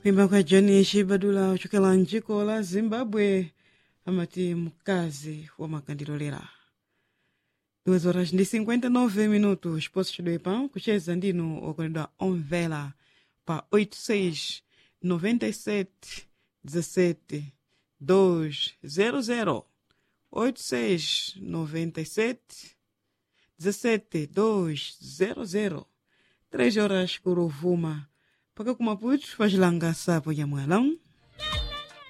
kuimba kwa john shibadula ochokera mdziko la zimbabwe amati mkazi wa makandilolera duas horas ndi 59 minutos posso chidwepa kucheza ndinu okondedwa omvera pa 86 97 17 200 86 97 17 200 3 horas por ovuma mpaka kumaputo pacilanga sapo nyamwalão